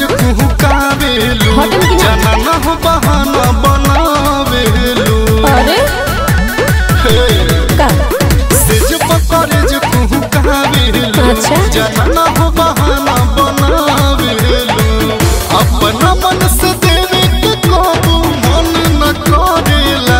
कुहकावेलू हटम कि ना? जनन हो बहाना बनावेलू अरे हे का सेज पकड़े जो कुहकावेलू अच्छा। जनन हो बहाना बनावेलू अपना मन से देवे के काबू मन न करेला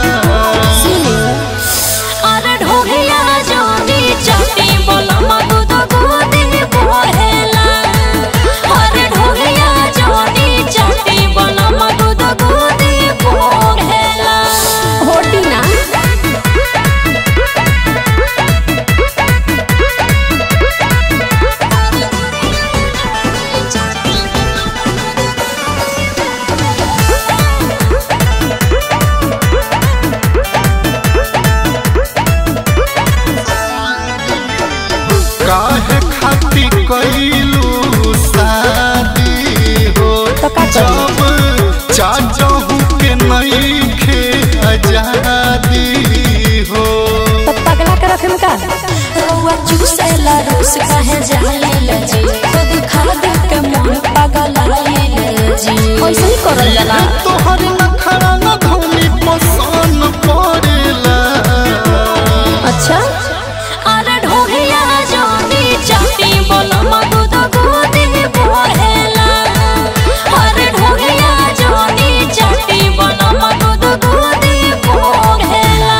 अरे ढोगिया जोनी चाटी बोला मगुद गोदी बोहेला अरे ढोगिया जोनी चाटी बोला मगुद गोदी बोहेला होटी ना काहे खाती कैलू शादी हो तो का करी? जब चाचहू के नईखे आजादी हो तो पगला के रखे में का रउआ चूसेला रूस कहे जाले लजी खुद खा दे के मन पागल आइले जी ऐसे ही करल जाला तोहर नखरा न धोनी पसंद पड़ेला अच्छा अरे ढोहिया जोनी चाटी बोला मगुद गोदी बोहेला अरे ढोहिया जोनी चाटी बोला मगुद गोदी बोहेला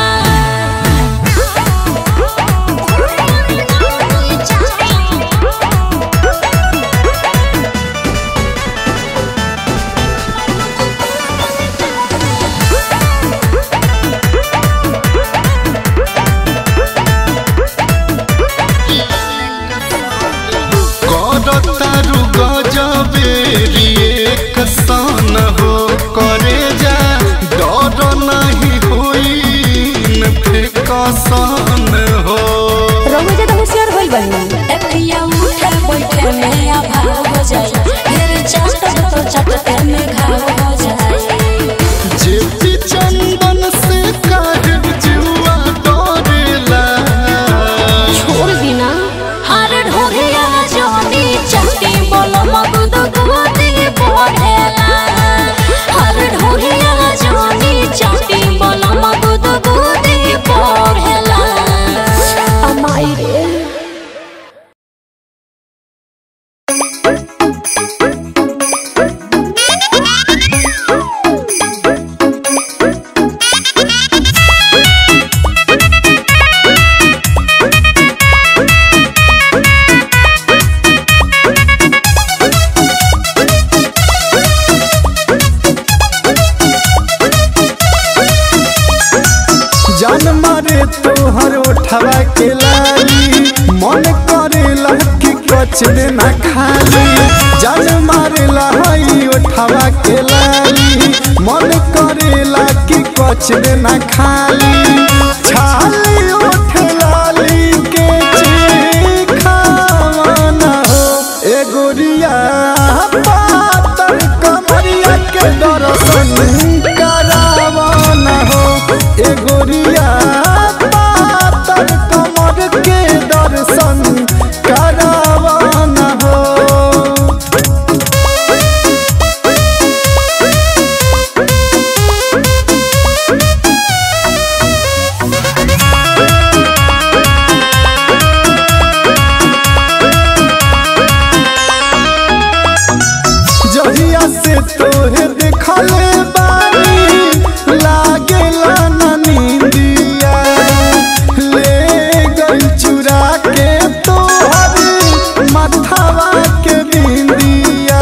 करतारू गजबेरी एक सन हो करे जा डर नहीं होई न फेकसन हो रउआ जे तो होशियार होइल बनी एपिया उठे बैठे में आभाव हो जाए ढेर चाटत तो चाटते में घाव हो जाए जेपी चंदन से काहे जुआ डरेला छोड़ दीना हर ढोरिया जोनी चट्टी बोलो मगुद गोदी बोलेला हर ढोरिया जोनी चट्टी बोलो मगुद गोदी बोलेला अमाई रे जान मारे तोहर उठवा के लाली मन करेला कि कच देना खाली जान मारेला हई उठवा के लाली मन करेला कि कच देना खाली छाली उठ लाली के चिखावाना हो ए गोरिया पातर कमरिया के दर्शन करावाना हो ए गोरिया पातर कमर के दर्शन करावाना हो जहिया से तोहे देखले बानी लागेला ना नींदिया ले गई चुरा के तोहर मथवा के बिंदिया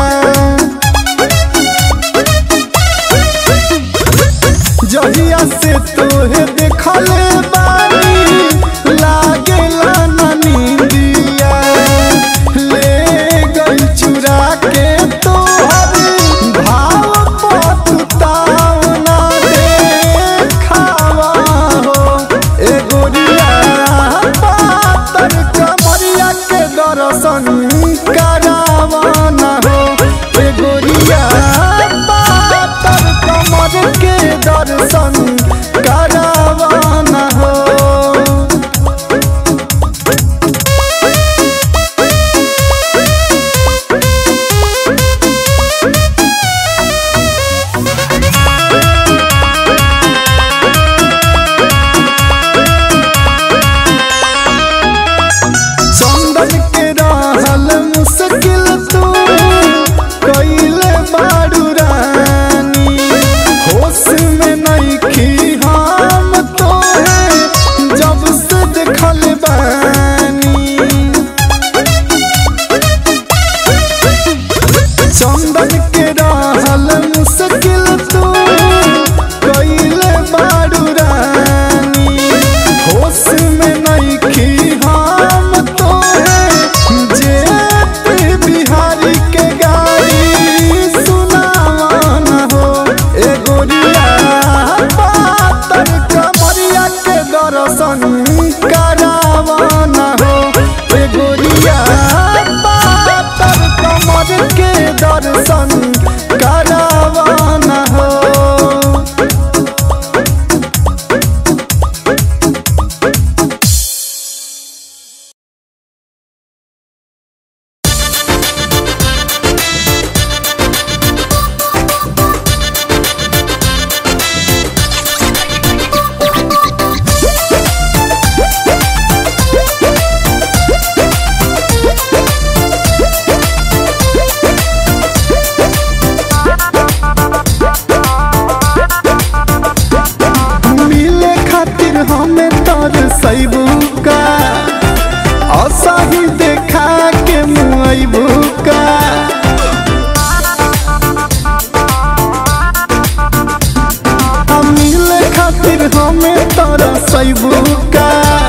जहिया से तोहे देखले बानी लागेला ना नींदिया ले गई चुरा के तोहर भाव पतुताव ना देखावा हो ए गोरिया पातर कमरिया के दर्शन करावा ना हो ए गोरिया पातर कमर के दर्शन करावा ना हो दर्शन करावाना हो मिले खातिर हमें तर सैबू का असाही देखा के मुआबू का हम मिले खातिर हमें तर सैबू का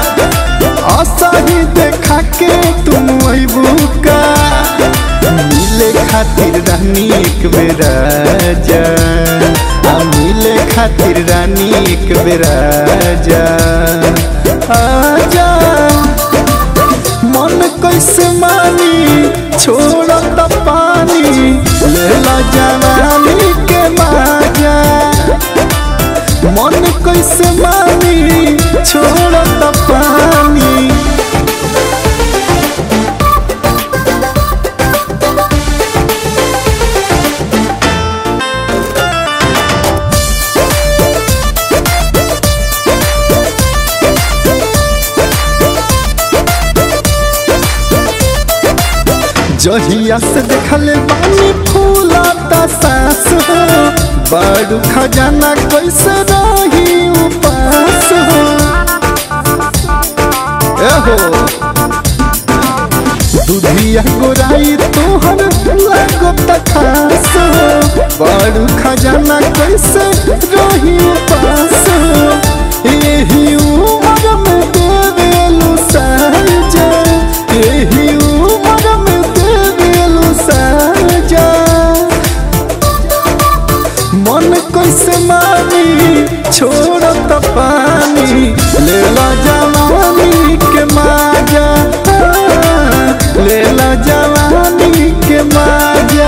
असाही देखा के तुम अबू का मिले खातिर रानी एक बेरा जा आ मिले खातिर रानी एक बेरा जा आजा मन कैसे मानी छोड़त पानी लेला जवानी के माजा मन कैसे मानी छोड़त पानी जहिया से देखले बानी फूलाता सास हो बड़ू खजाना कैसे रही उपास हो एहो दुधिया गोराई तोहर लागो खास हो बड़ू खजाना कैसे रही उपास हो एही उमर में देवेलु साजा एही उमर में देवेलु साजा मन कैसे मानी छोड़त पानी लेला जवानी के माजा लेला जवानी के माजा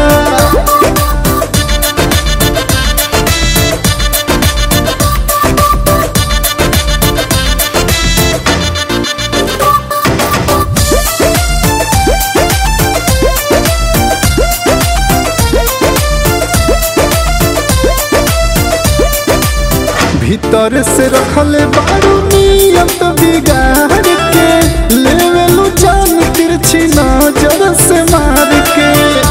भीतर से रखले बारू नियत बिगाड़ के लेवेलू जान तिरछी नजर से मार के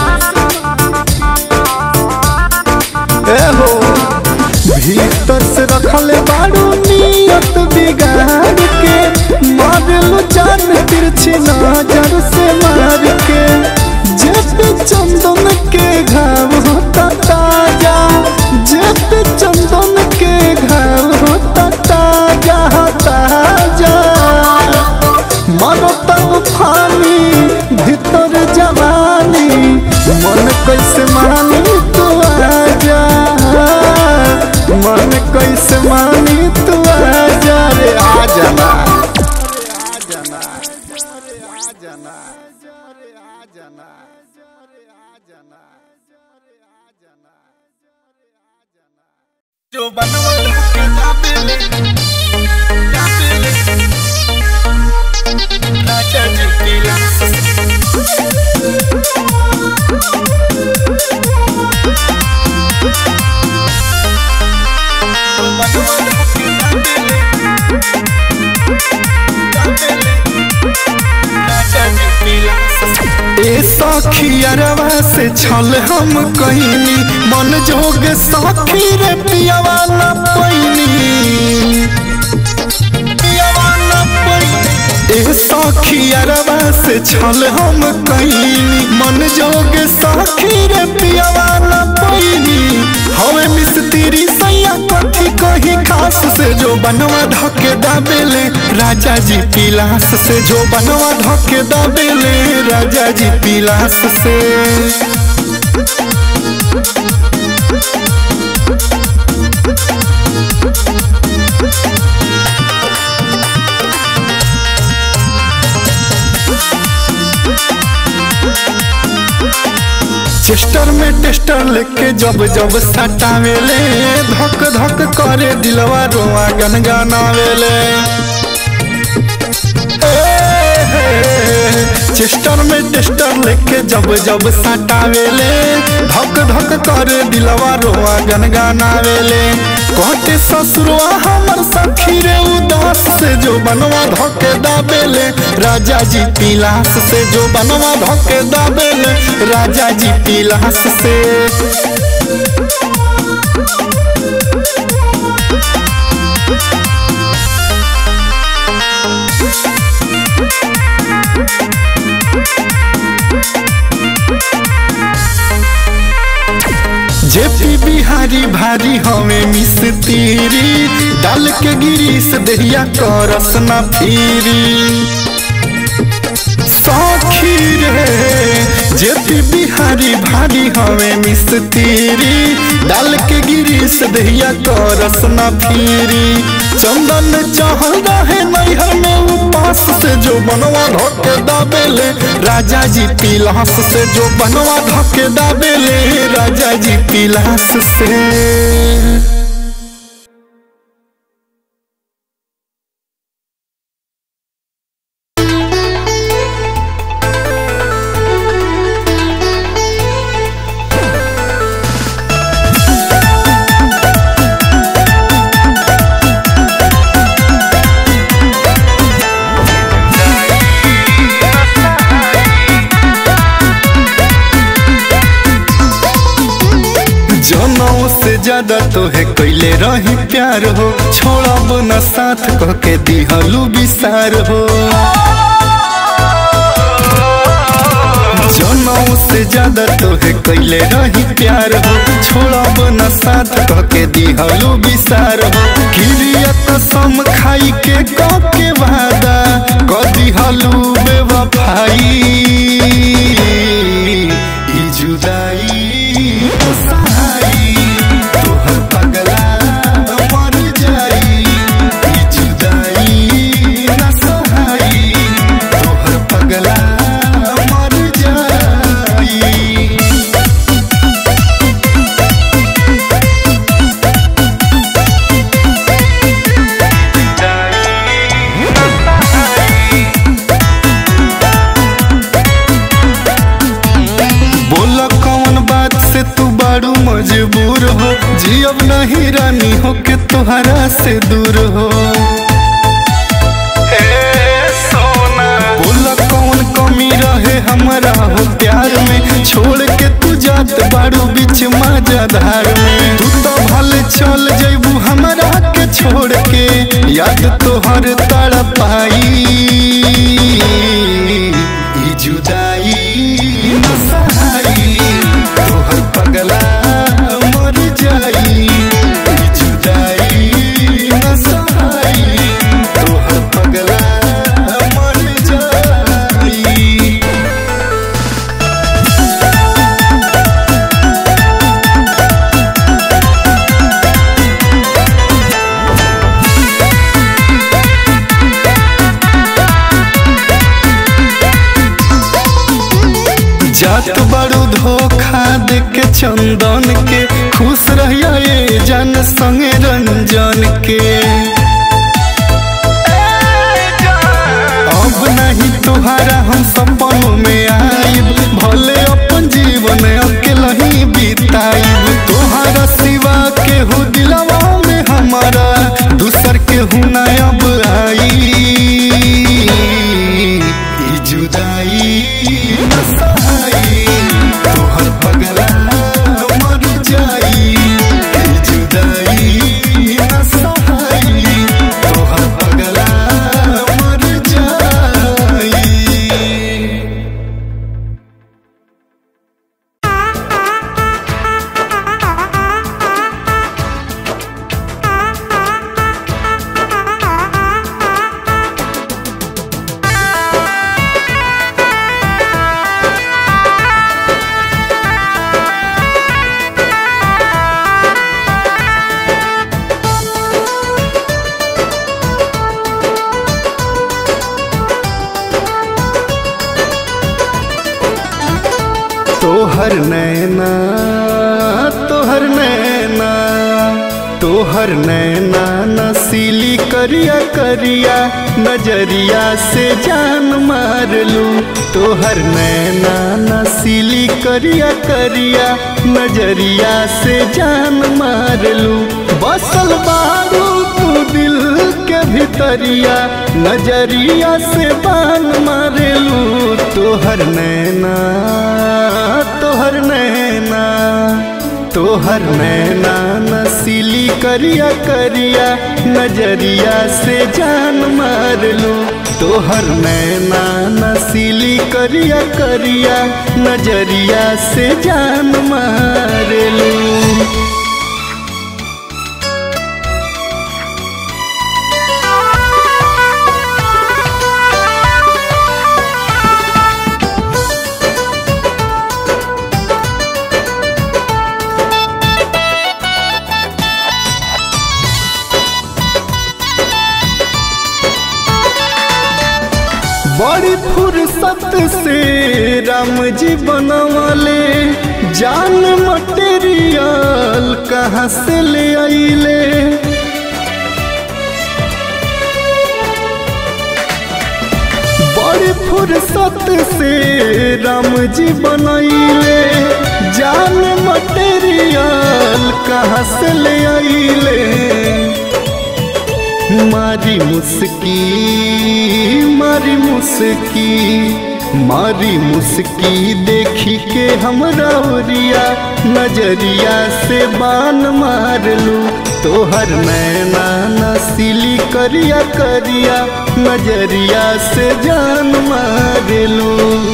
एहो भीतर से रखले बारू नियत बिगाड़ के मारेलू जान तिरछी नजर से मार के जब चंदन के घाव होता ताजा जब चंदन के घाव होता ताजा ताजा मरता फानी भीतर जवानी मन कैसे मानी तू आजा मन कैसे मानी तू आजा रे आजा ना आजा ना आजा ना आजा ना जो बनवा के काबिले काबिले राजा जी की लाश जो बनवा के काबिले काबिले राजा जी की लाश ए सखियरवा से छल हम कहनी मन जोग सखी रे पियावा न पैनी पियावा न पैनी ए सखियरवा से छल हम कहनी मन जोग सखी रे पियावा न पैनी हवे मिस्त्री सैया कथी कही खास से जो बनवा धके दाबेले राजा जी पिलास से जो बनवा धके दाबेले राजा जी पिलास से चेस्टर में टेस्टर लेके जब जब सटावेले धक धक करे दिलवा रोआ गनगनावेले चेस्टर में टेस्टर लेके जब जब सटावेले धक धक करे दिलवा रोआ गनगनावेले कहते ससुरवा हमर सखी रे उदास से जो बनवा धके दाबेले राजा जी पिलास से जो बनवा धके दाबेले राजा जी पिलास से जेपी बिहारी भारी हमें मिस तीरी डाल के गिरीस दहिया करस न फिरी सखी रे जेपी बिहारी भारी हमें मिस तीरी डाल के गिरीस दहिया करस न फिरी चंदन चहल रहे नैहर में उपास से जो बनवा धोके दाबेले राजा जी पिलास से जो बनवा धोके दाबेले राजा जी पिलास से जनों से ज्यादा तोहे कैले रही प्यार हो छोड़ब न साथ कह के दिहलू विसार हो जनों से ज्यादा तोहे कैले रही प्यार हो छोड़ब न साथ कह के दिहलू विसार हो गिरियत सम खाई के कह के वादा कह दिहलू बेवफाई ई जुदाई सहाई तोहर पगला मर जाई ई जुदाई न सहाई तोहर पगला मर जाई बोल कौन बात से तू बारू मजबूर हो जियब नहीं रानी हो के तुहरा से दूर हो बोल कौन कमी रहे हमारा हो प्यार में छोड़ के तू जात बारू बीच मजाधार में तू तो भल चल जैबू हमरा के छोड़ के याद तोहर तड़ पाई ई जुदाई न सहाई तोहर पगला मर जाई ई जुदाई न सहाई तोहर पगला मर जाई जात बड़ू धोखा दे के चंदन के खुश रहिया ये जन संगे रंजन के अब नहीं तुहरा हम सपनों में आइब भले अपन जीवन अकेला ही बिताइब तुहरा सिवा के हो दिलवा में हमारा दूसर के हूँ ना अब आई ई जुदाई न सहाई तोहर पगला मर जाई ई जुदाई न सहाई तोहर पगला मर जाई Thank तोहर नैना तोहर नैना तोहर नैना नसीली करिया करिया नजरिया से जान मारलू तोहर नैना नसीली करिया करिया नजरिया से जान मारलू बसल बारू तू दिल के भितरिया नजरिया से बान मारेलू तोहर नैना तोहर नैना तोहर नैना नसीली करिया करिया नजरिया से जान मारलू तोहर नैना नसीली करिया करिया नजरिया से जान मारलू बड़ी फुर्सत से राम जी बनवाले जान मटेरियल कहाँ से ले आइले बड़ी फुर्सत से राम जी बनैले जान मटेरियल कहाँ से ले आइले मारी मुस्की मारी मुस्की मारी मुस्की देखी के हमरा ओरिया नजरिया से बान मारलू तोहर नैना नसीली करिया करिया नजरिया से जान मारलू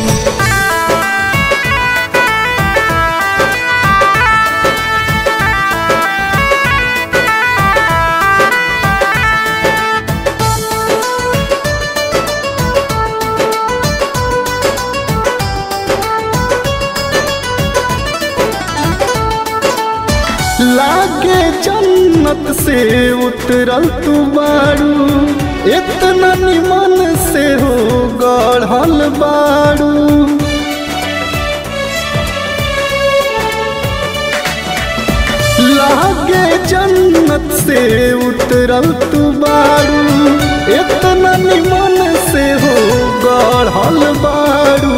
लागे जन्नत से उतरल तू बारू इतना निमन से हो गढ़ल बारू लागे जन्नत से उतरल तू बारू इतना निमन से हो गढ़ल बारू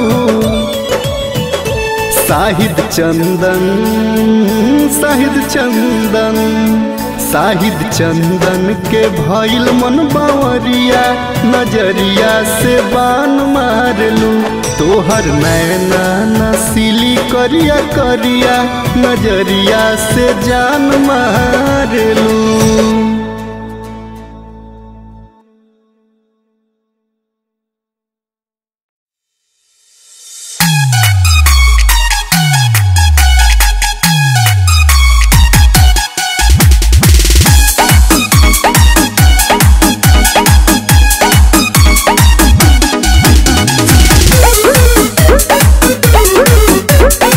साहिद चंदन साहिद चंदन साहिद चंदन के भइल मन बावरिया नजरिया से बान मारलू तोहर नैना नसीली करिया करिया नजरिया से जान मारलू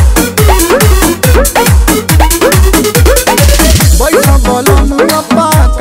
बैठा बोलो मुआ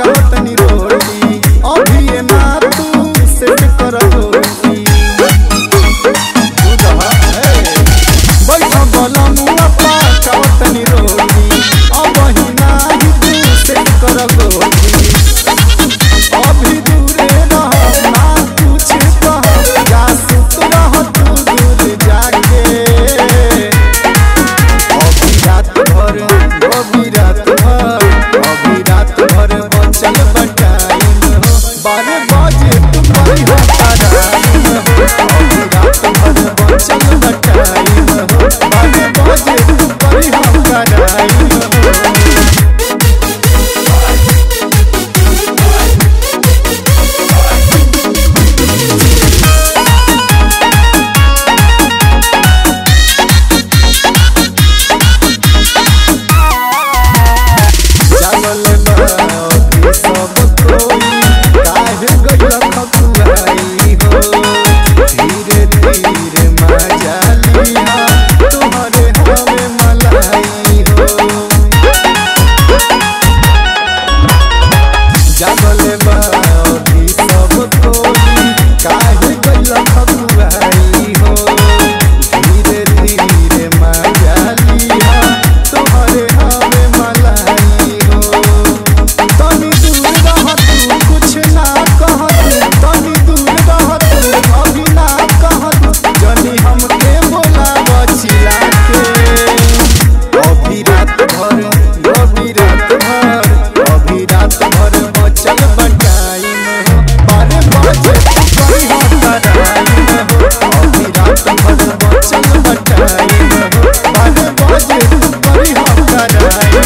तू करी हम कराई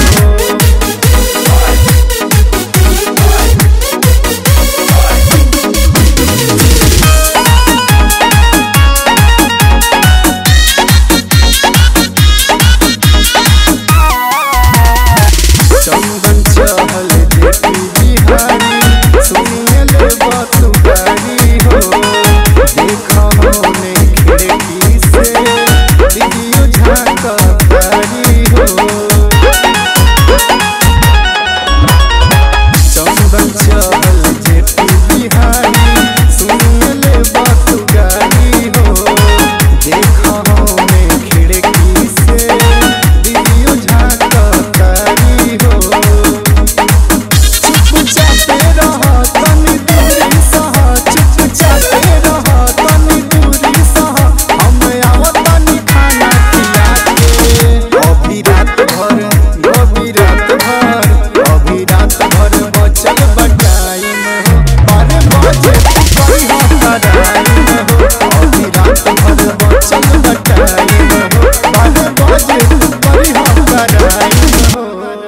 चंदन चहल जेपी बिहारी सुनिए ले बात गारी हो देखा होने खिड़की से दीदियो झांका तारी हो चंदन चहल जेपी बिहारी सुनिए ले बात गारी हो देखा होने खिड़की से दीदियो झांका तारी हो चुपचापे रह तनी दूरी सह चुपचापे रह तनी दूरी सह हम आवतनी खाना खिला के अभी रात भर अभी रात भर अभी रात भर बचल बटाइम हो अरे बजे तू करी हो कराइम हो अभी रात भर बचल बटाइम हो अरे बजे तू करी हो कराइम हो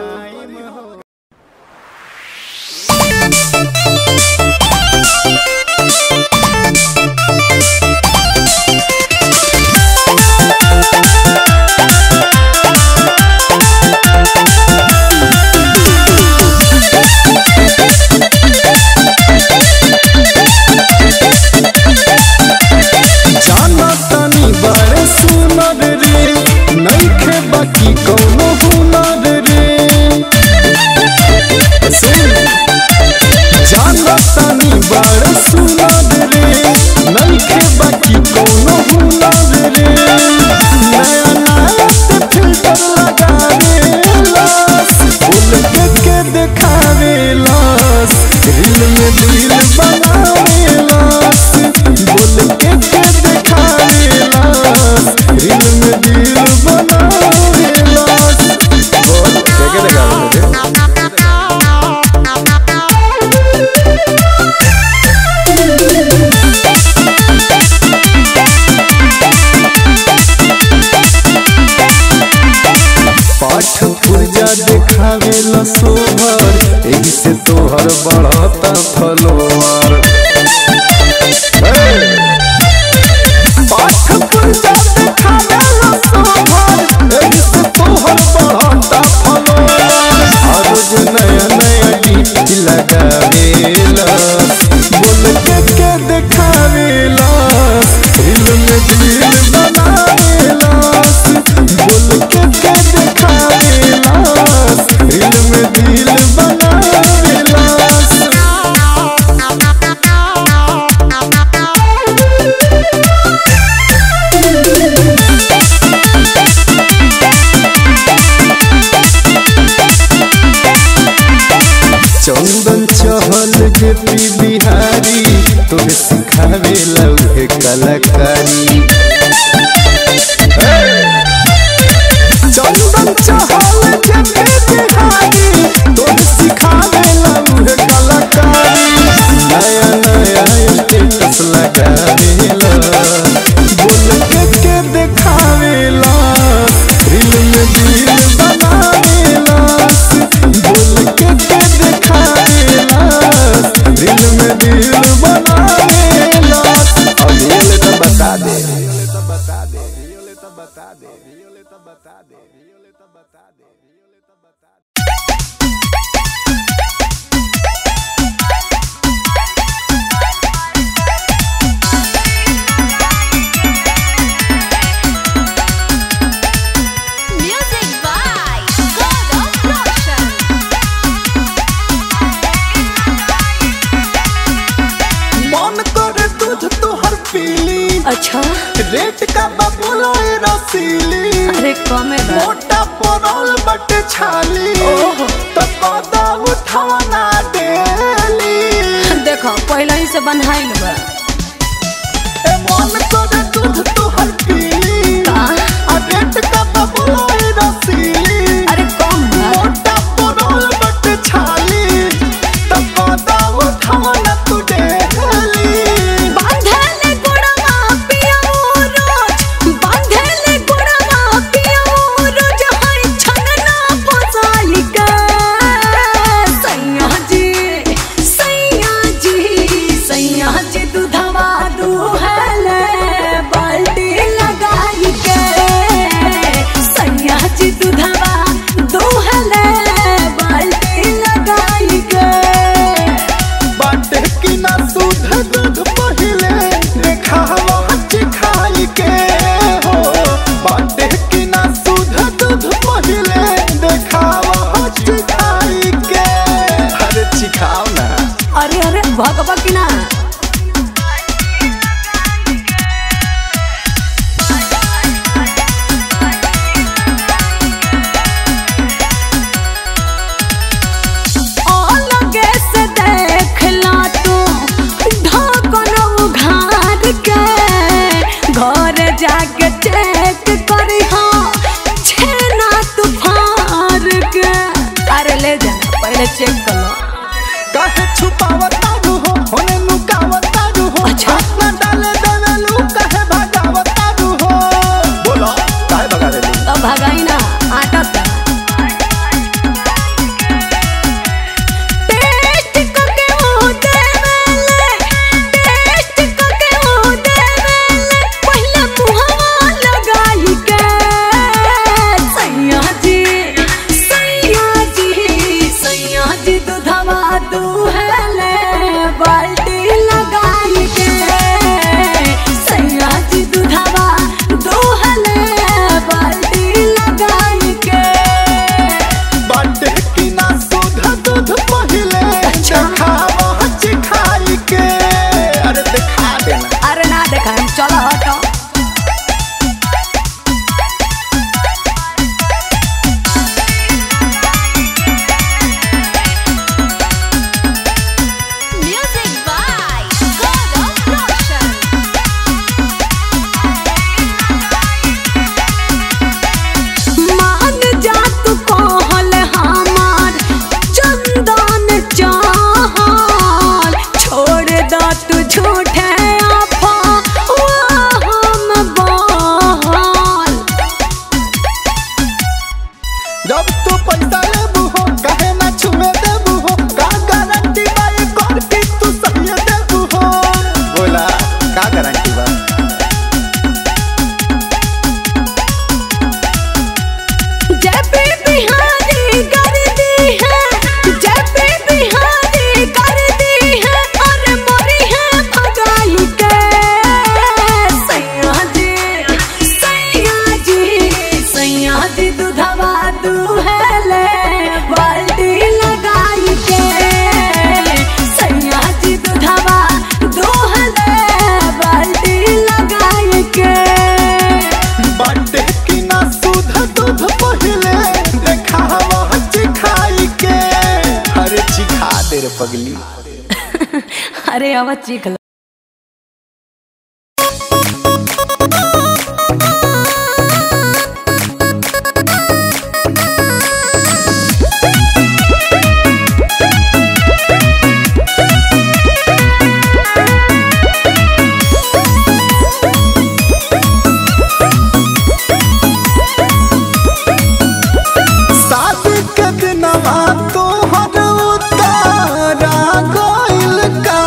जाना तनी बड़े सुनर रे नइखे बाकी कौनो हुनर रे सुन जाना तनी बड़े सुनर रे नइखे बाकी कौनो हुनर रे नया नया ते फिल्टर लगावे लास फूल के के देखावे लास दिल में दिल बनावे लास बोल के के देखावे लास दिल में दिल बनावे लास बोल के के देखावे रे पाठ पुर्जा देखावे ला सोहर एही से तोहर बढ़ता फलोवर पाठ पुर्जा देखावे ला सोहर एही से तोहर बढ़ता फलोवर हर रोज नया नया गीत लगावे ला बोल के के देखावे ला दिल में दिल बनावे लास बोल के के देखावे लास दिल में दिल बनावे लास चंदन चहल जे पी बिहारी तोहे सिखावे लौहे कलाकारी चंदन चहल जे पी बिहारी तोहे सिखावे लौहे कलाकारी नया नया स्टेटस लगावे ला बोल के के देखावे ला दिल में दिल बनावे लास बोल के के देखावे लास दिल में दिल बनावे लास अब ये ले तो बता दे Music by God of Production. मन करे दूध तोहर पीली अच्छा रेट का बबुला रसीली अरे कमे मोटा परल बट छाली ओहो। तो कदा उठाना डेली देखो पहले ही से बन्हाइल बा ए मन करे दूध तोहर पीली का? आ रेट का बबुला रसीली अरे कम बा मोटा परल बट छाली तो कदा उठाना तू डेली बांधले गुड़वा पियो रोज बांधले गुड़वा पियो रोज पहले चेक कर लो काहे छुपावतारू हो होने नुकावतारू हो अच्छा। हाथ न डाले देवेलू काहे भगावतारू हो बोलो काहे भगा देलू अब भगाई ना आटा था टेस्ट करके वो देवेले टेस्ट करके वो देवेले पहले मुहवा लगाई के सैया जी सैया जी सैया जी दूधवा दूहले बाल्टी लगाई के सैया जी दूधवा दूहले बाल्टी लगाई के बाटे की ना दूध दूध पहिले अच्छा। खावा चिखाई के अरे दिखा देना अरे ना देखा चलो हटो Music by God of Roshan. मान जा तू कहल हमार चंदन चाहल छोड़ द तू झूठे आफा हम बहल जब तू पैसा लेबू हो काहे ना छुए देबू हो का गारंटी बाई कर के तू सही देबू हो बोला का गारंटी बा जब बिहारी कर दी है जब बिहारी कर दी है अरे मोरी है भगाई के सैया जी सैया जी सैया जी दूधवा दूहले बाल्टी लगाई के सैया जी दूधवा दूहले बाल्टी लगाई के बाटे की ना दूध दूध पहिले देखावा चिखाई के अरे चिखा दे रे पगली अरे अब चीख लो शादी के दिनवा तोहर उतारा गइल का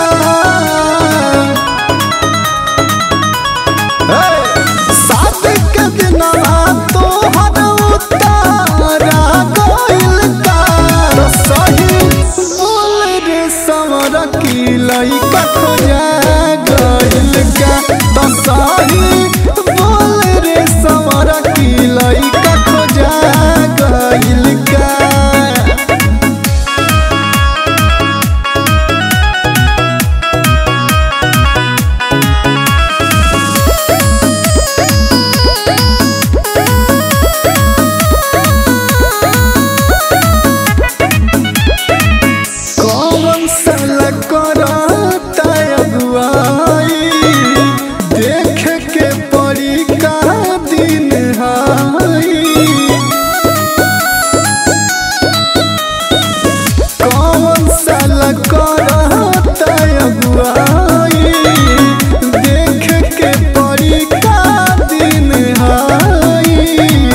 हे, शादी के दिनवा तोहर उतारा गइल का तो सही बोल रे सवर की लइका खोजा गइल का तो सही बोल रे सवर की लइका खोजा गइल का कौन सल करता अगुआई देख के पड़ी का दिन हाई कौन सल करता अगुआई देख के पड़ी का दिन हाई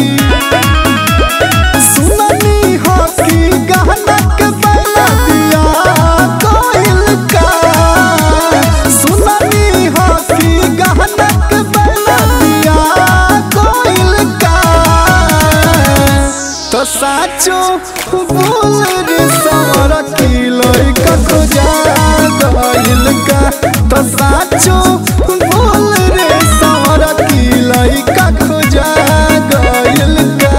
सुननी हो कि गहना के बैला दिया कोइल का सुननी हो कि गहना के बैला दिया कोइल का तो साचो बोल रे सवर की लइका खोजा गइल का तो साचो बोल रे सवर की लइका खोजा गइल का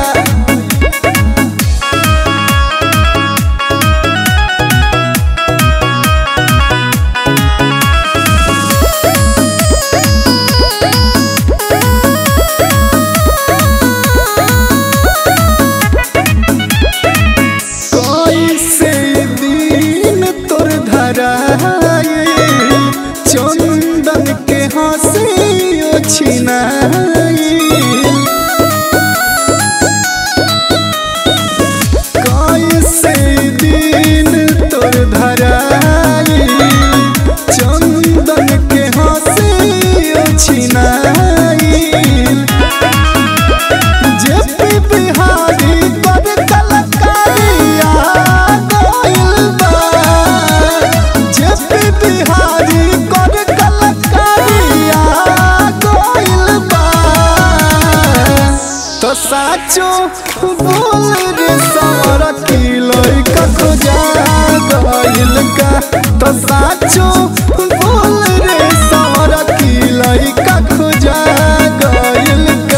कैसे दिन तोर धराए चंदन के हंसी छिनाई कैसे दिन साचो बोल रे सवरा की लइका खोजा गइल का तो साचो बोल रे सवरा की लइका खोजा गइल का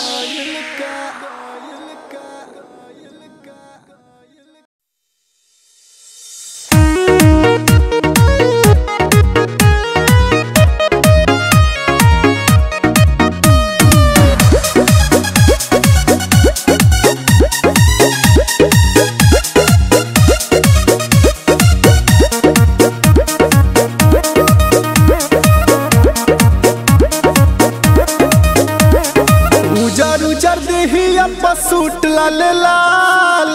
उजर उजर देही अब्बा सूट लाल लाल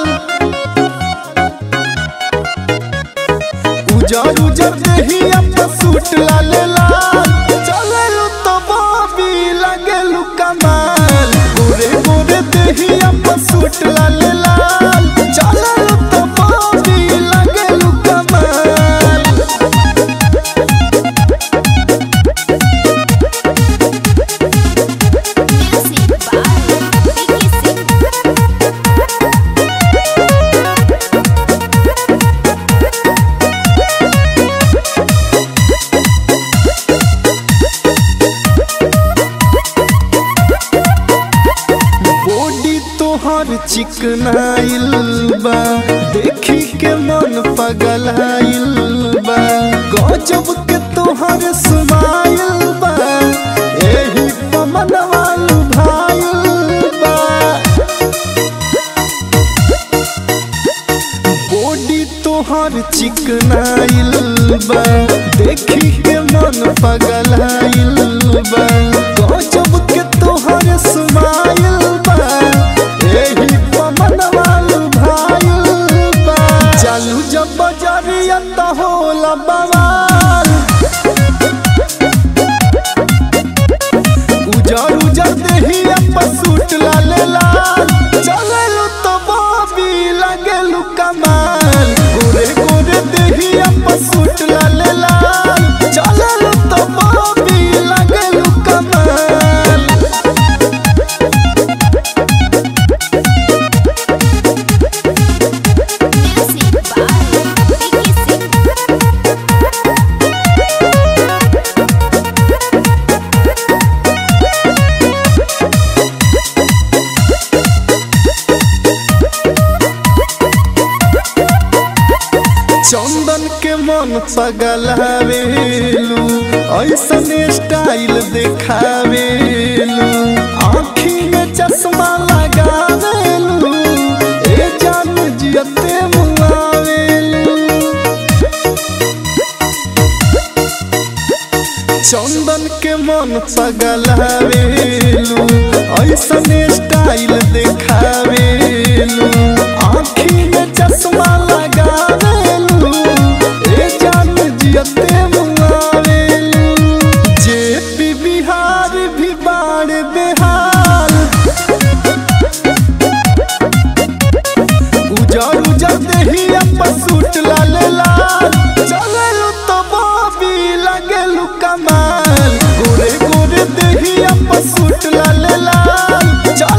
उजर उजर देही अब्बा सूट लाल लाल चललू तो बाबी लगलू कमाल गोरे गोरे देही अब्बा सूट लाल लाल चललू तो बाबी लगलू कमाल Music by Vicky Singh. Body तोहर चिकनाइल बा देखी के मन पगलाइल बा गजब के तोहर स्माइल बा एही पमनवा लुभाइल बा बॉडी तोहर चिकनाइल बा देखी के मन पगलाइल बा गजब के तोहर स्माइल बा एही पमनवा लुभाइल बा चालू जब बजरिया त होला बवाल उजर उजर देही अप्पा सूट लाल लाल चललू तो बाबी लगलू कमाल गोरे गोरे देही अप्पा सूट लाल लाल चललू तो बाबी लगलू कमाल Music by Vicky Singh. चंदन के मन पगलावेलू ऐसन स्टाइल देखावेलू आँखी में चश्मा लगावेलू ए जान जियते मुआवेलू चंदन के मन पगलावेलू ऐसन स्टाइल देखावेलू आँखी में चश्मा लगावेलू ए जान जियते मुआवेलू जे पी बिहार भी बाड़ बेहाल उजर उजर देही अप्पा सूट लाल लाल चललू तो बाबी लगलू कमाल गोरे गोरे देही अप्पा सूट लाल लाल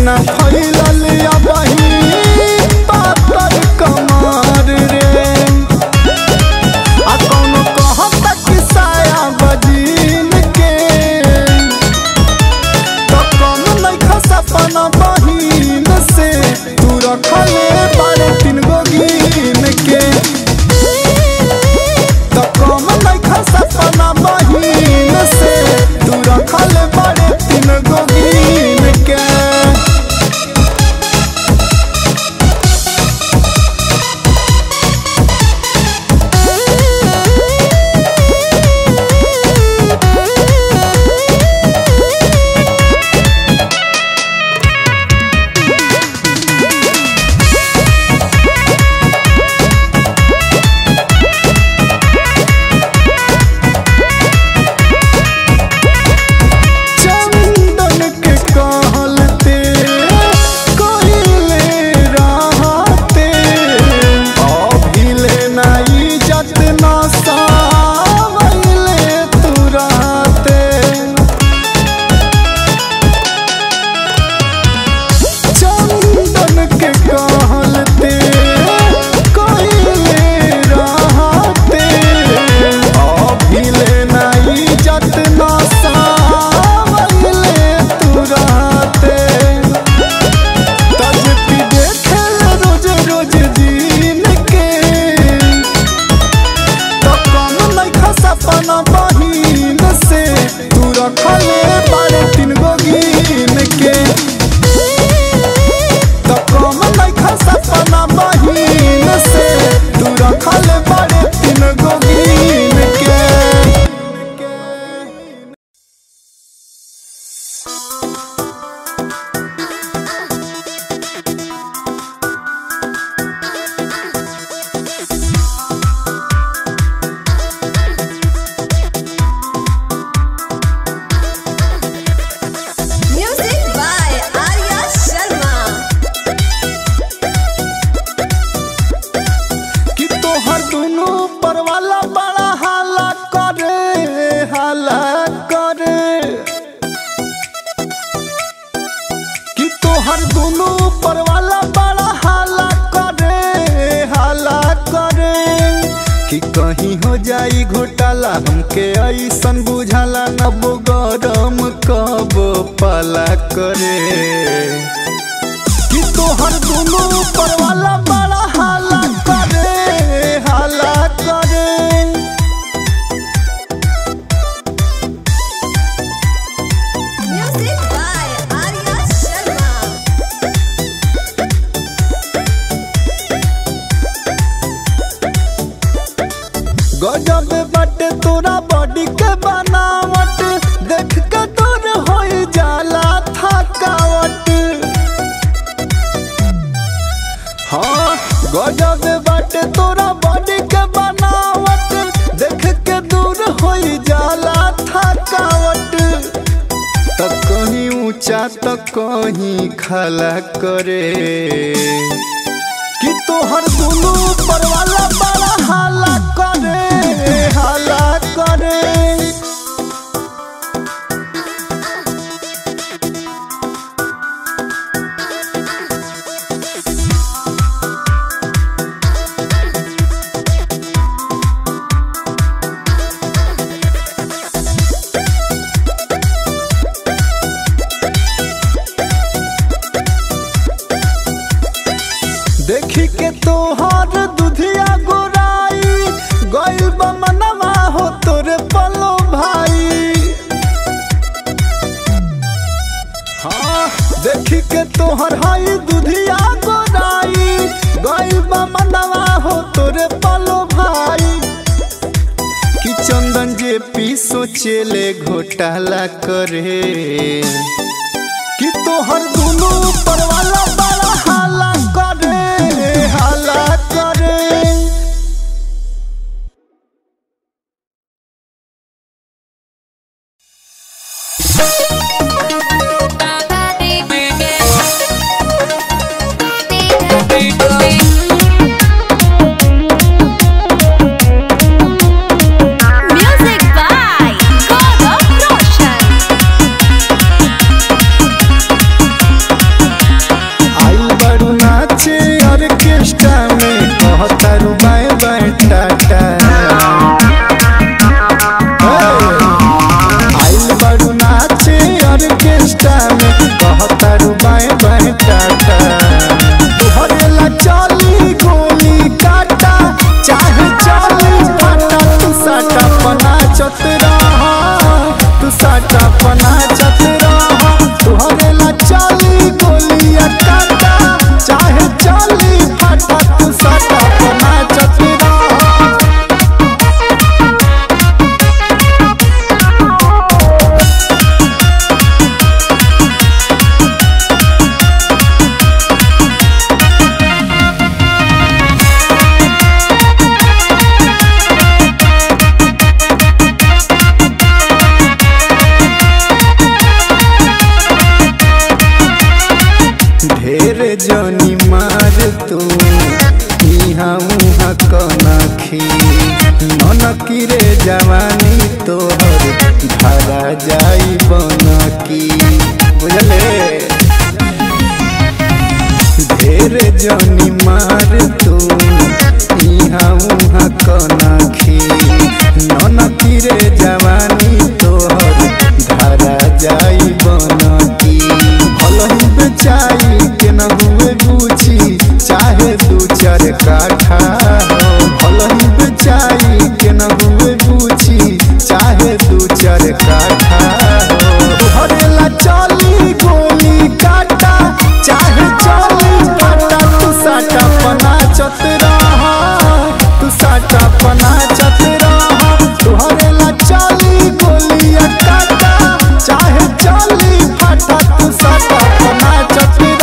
ना फैलल अबही पातर कमर रे आ कौनो कहता कि साया बजीन के तो कम नइखा सपना बहिन से तू रखले बारे तीन गो गिन के तो कम नइखा सपना बहिन से तू रखले बारे तीन गो गिन के चंदन के कहलते कोइले रहते अभिले नाई जत न सावले तुराते चंदन के कहलते कोइले रहते अभिले नाई जत न सावले तुराते तजपी देखे रोज रोज दिन के तो कम नइखा सपना बहिन से तू रखले बारे तीन गो गिन के तो कम नइखा सपना बहिन से तू रखले बारे तीन गो गिन के Music by Arya Sharma. कि तोहर दुनू परवाला बड़ा हाला करे हाला करे कि तोहर दुनू परवाला बड़ा हाला करे हाला करे कि कहीं हो जाई घोटाला हमके ऐसन बुझाला नब गरम कब पाला करे कि तोहर दुनू परवाला बड़ा हाला करे हाला करे Music by Arya Sharma. गजब बाटे तोरा बॉडी के बनावट देख के तोर हो जाला थकावट हाँ गजब बाटे तोरा बॉडी के बनावट देख के दूर हो जाला थकावट त कहीं ऊंचा त कहीं खला करे कि तोहर दुनू परवाला बड़ा हाला करे हाला करे देखी के तोहर दुधिया गोराई गइल बा मनवा हो तोरे पलो भाई हाँ देखी के तोहर हाई दुधिया गोराई गइल बा मनवा हो तोरे पलो भाई कि चंदन जे पी सोचेले घोटाला करे कि तोहर दुनू परवाला बड़ा हाला करे हाला करे Music by Gaurav Roshan. पैटाटा तुहरे ला चली गोली काटा चाहे चली फाटा तू साटा पना चतरा तू साटा पना चतरा तुहरे ला चली गोली काटा चाहे चली फाटा तू साटा पना चतरा ढेर जनी मार तू इहाँ उहाँ कनखी ननकी रे जवानी तोहर धरा जाई बनकी बुझले ढेर जनी मार तू इहाँ उहाँ कनखी ननकी रे जवानी तोहर धरा जाई बनकी भलही बेचाई के न हुए गुची चाहे दू चार काठा हो भलही बेचाई के न हुए गुची चाहे दू चार काठा हो तुहरे ला चली गोली काटा चाहे चली काटा तू साटा पना चतरा तू साटा पना चतरा तुहरे ला चली गोली काटा चाहे चली फाटा तू साटा पना चतरा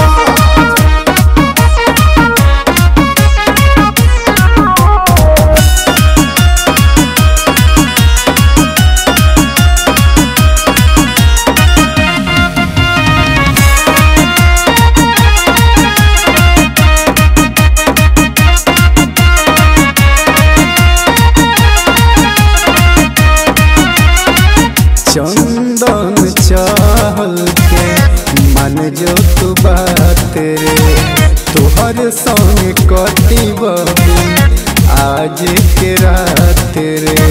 चंदन चहल के मन जो तू बात रे तोहर संग कटी बबी आज के रात रे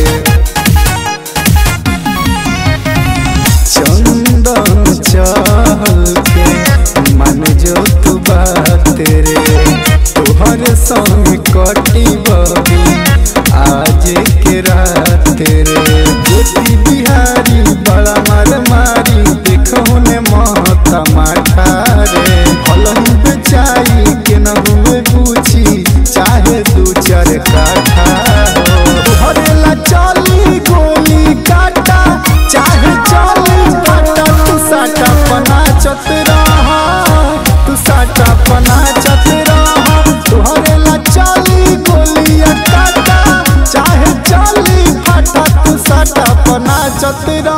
चंदन चहल के मन जो तू बात रे तोहर संग कटी बबी आज के रात रे ज्योति बिहारी बड़ा मार मारी देखो ने महता माठा रे भलही बेचाई के न हुए पूछी चाहे दू चार काठा हो तुहरे ला चली गोली काटा चाहे चली काटा तू साटा पना चतरा तू साटा पना चतरा तुहरे ला चली गोली काटा चाहे चली फाटा तू साटा पना चतरा